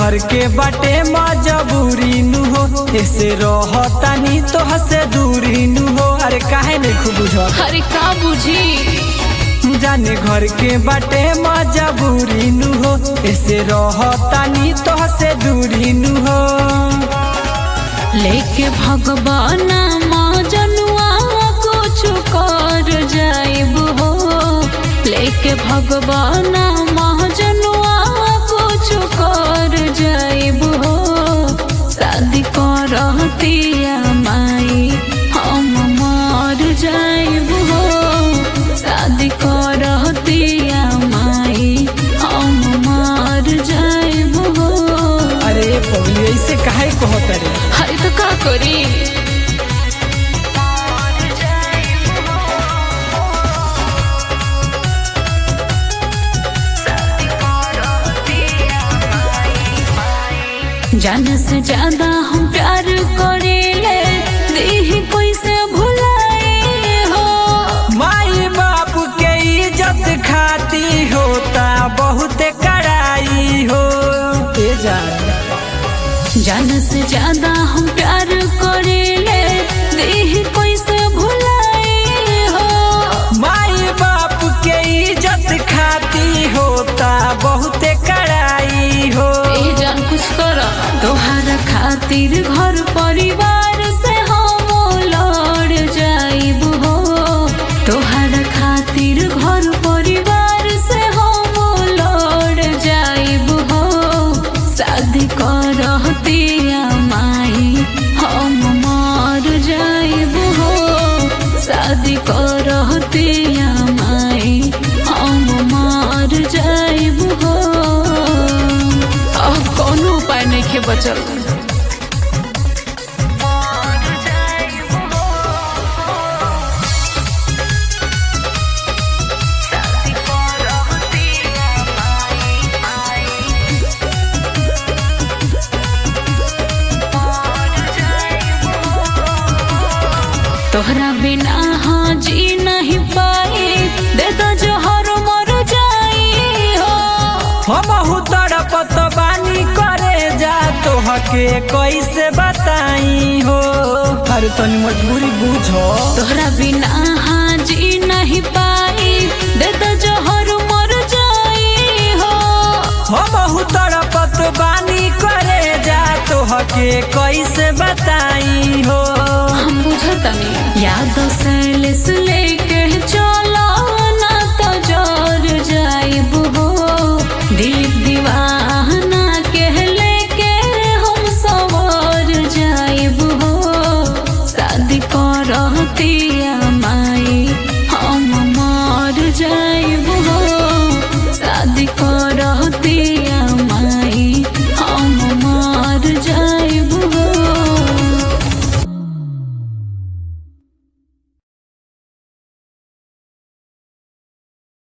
घर के बाटे मजबूरी नु हो ऐसे रहतानी तो हसे दूरी नु हो अरे काहे नहीं खूब बुझ अरे का बुझी जाने घर के बाटे मजबूरी नु हो ऐसे रहतानी तो हसे दूरी नु हो लेके भगवान जनुआ कुछ कर जाइब हो लेके भगवान जनुआ कुछ कर जाइब हो शादी करतिया माई हम मर जाइब हो शादी करतिया माई हम मर जाइब हो अरे पगली ऐसे काहे कहत रे अरे तो का करी जान से ज्यादा हम प्यार करेले देह कैसे भुलाए हो माई बाप के इज्जत खाती होता बहुत कड़ाई हो ए जान जान से ज्यादा हम प्यार करेले देह कैसे भुलाए हो माई बाप के इज्जत खाती होता बहुत कड़ाई हो ए जान कुछ कर तोहार खातिर घर परिवार से हम लड़ जाइब हो तोहार खातिर घर परिवार से हम लड़ जाइब हो शादी करतिया माई हम मर जाइब हो शादी करतिया माई हम मर जाइब हो अब कोनो उपाय नहीं खे बचल तोहरा बिना हाँ जी नहीं पाए दे दो जोहर मर जाई हो हम तड़पत बानी करे जा तोहके कैसे बताई हो अरे तनी मजबूरी बुझो तोहरा बिना हाँ जी नहीं पाई दे दो जोहर मर जाई हो हम तड़पत बानी करे जा तोहके कैसे बताई हो हम बुझतनी याद से